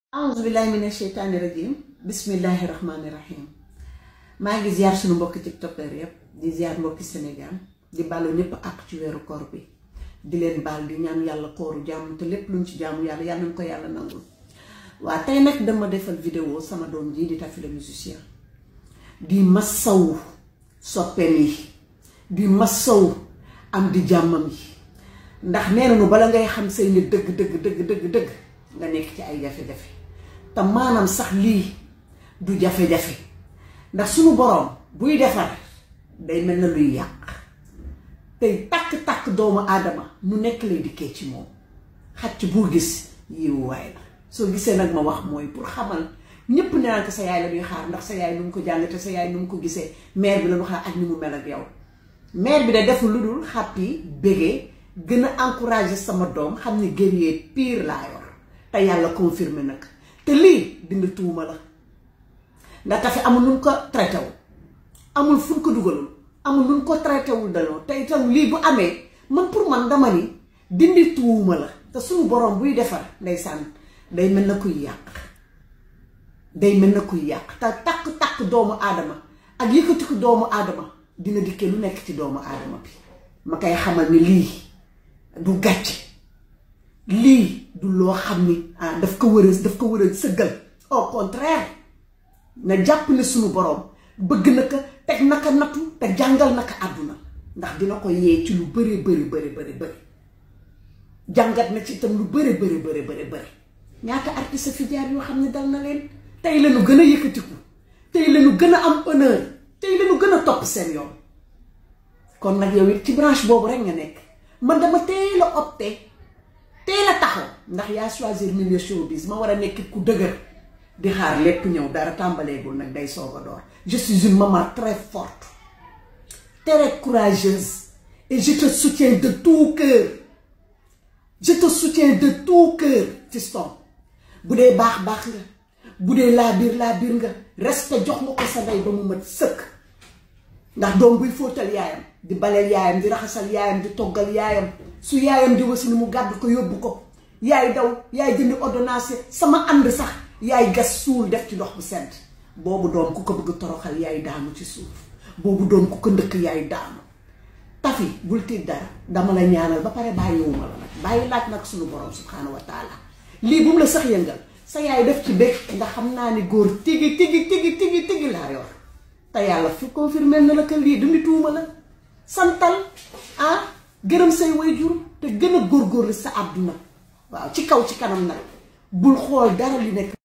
auzu billahi mina sheytaani rajim bismillahi rahmaani rahim maa ngi ziar suñu mbokki tiktokeur yépp di ziar mbokki Sénégal di bàllu ñëpp ak ci weeru koor bi di leen baal di ñaan yàlla kooru jàmm te lépp luñ ci jaamu yàlla yàlla nañ ko yàlla nangul waa tey nag dama defal vidéo sama doom ji di Tafi le musicien di massawu soppeem yi di massawu am di jàmmam yi ndax nee nañu bala ngay xam say nit dëgg dëgg dëgg dëgg dëgg nga nekk ci ay jafe-jafe te maanaam sax lii du jafe-jafe ndax suñu boroom buy defar day mel na luy yàq tey takk-takk doomu aadama nu nekk lay dikkee ci moom xacc boo gis yiwu waay la soo gisee nag ma wax mooy pour xamal ñépp ne naan ko sa yaay la ñuy xaar ndax sa yaay nu mu ko jàng te sa yaay nu mu ko gisee mère bi la ñu xaar ak ni mu mel ak yow mère bi de deful lu dul xàppi bégee gën a encouragé sama doom xam ni guerrier pire laa yor te yàlla confirmé nag te lii dindi tuuma la ndax Tafi amul nun ko traité wu amul fu ko dugalul amul nun ko traité wul daloo te itam lii bu amee man pour man dama ni dindi tuuma la te suñu borom buy defar ndeysaan day mel na kuy yàq day mel na kuy yàq te takk-takk doomu aadama ak yëkkatiku doomu aadama dina dikkee lu nekk ci doomu aadama bi ma koy xamal ni lii du gàcce lii du loo xam ni ah daf ko war a daf ko war a sëggal au contraire na jàpp ne suñu borom bëgg na ko teg naka nattu te jàngal naka àdduna ndax dina ko yee ci lu bëri bëri bëri bëri bëri jàngat na ci itam lu bëri bëri bëri bëri bëri ñaata artiste fi jaar yoo xam ne dal na leen tey lañu gën a yëkkatiku tey lañu gën a am honneur tey lañu gën a topp seen yoon kon nag yow it ci branche boobu rek nga nekk man dama teel a opté teel a taxaw ndax yaa choisir milieu showbiz ma war a nekk ku dëgër di xaar lépp ñëw dara tàmbaleegul nag day soog a door je suis une maman très forte très courageuse et je te soutiens de tout cœur je te soutiens de tout cœur fiston bu dee baax baax nga bu dee laa biir laa biir nga respect jox nga ko sa ndey ba mu mat sëkk ndax doom buy fóotal yaayam di baleel yaayam di raxasal yaayam di toggal yaayam su yaayam di wasi ni mu gàdd ko yóbbu ko yaay daw yaay jëndi ordonnance sama ànd sax yaay gas suul def ci ndox bu sedd boobu doom ku ko bëgg toroxal yaay daanu ci suuf boobu doom ku ko ndëkk yaay daanu Tafi bul tiit dara dama la ñaanal ba pare bàyyiwuma la nag bàyyi laaj nag suñu borom subhaanahu wa taala lii bu mu la sax yëngal sa yaay def ci bég ndax xam naa ni góor tigi tigi tigi tigi tigi laa yor te yàlla fi confirmé na la que lii dundi tuuma la santal ah gërëm say waajur te gën a góorgóorlu sa àdduna waaw ci kaw ci kanam nag bul xool dara li nekk